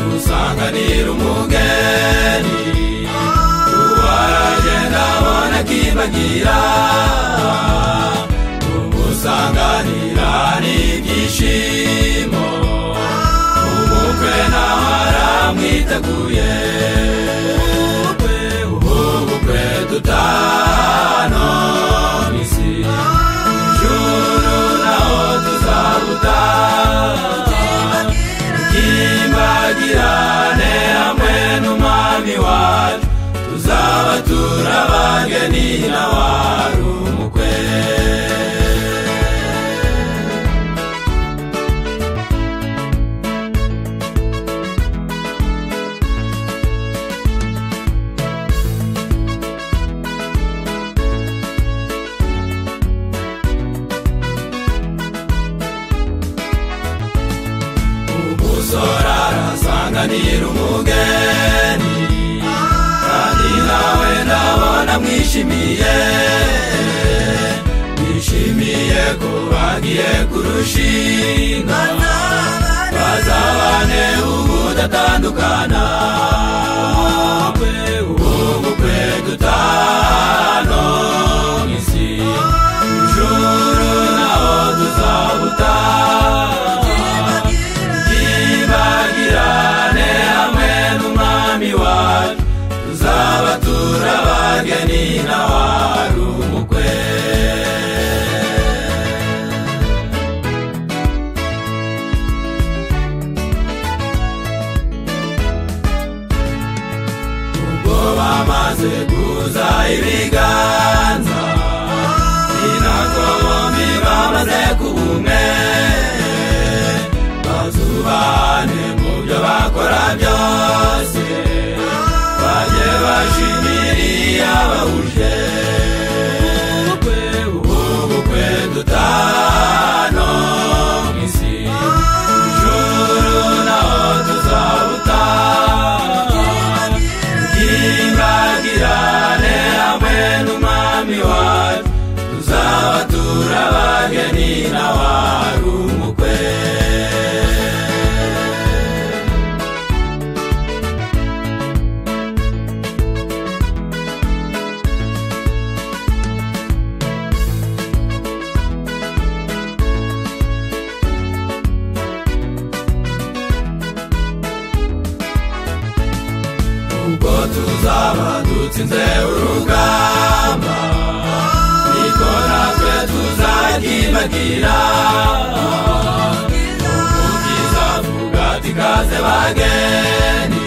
musanganira umugeni uwaragenda abona kimbagira umusanganira n'ibyishimo umukwe nawe aramwiteguye ubukwe dutano misi juru naho tuzabutana imbagirane hamwe n'umwami wacu tuzaba turabageni n'awari umukwe umusore arasanganira umugeni kandi nawe ndabona mwishimiye mwishimiye ko bagiye kurushinga bazabane ubudatandukana ubukwe dutano mu isi ijuru naho tuzabutana ntibagirane hamwe n'umwami wacu tuzaba turabageni n'awari umukwe ubwo bamaze kuza ibiganza ni nako bombi bamaze kuba umwe bazubahane mu byo bakora byose bajye bashimiriye abahuje ubukwe dutano mu isi ijuru naho tuzabutana bw'imbagirane hamwe n'umwami wacu tuzaba turabageni n'awari umukwe ubwo tuzaba dutsinze urugamba niko natwe tuzagimbagira umukiza avuga ati kaze bageni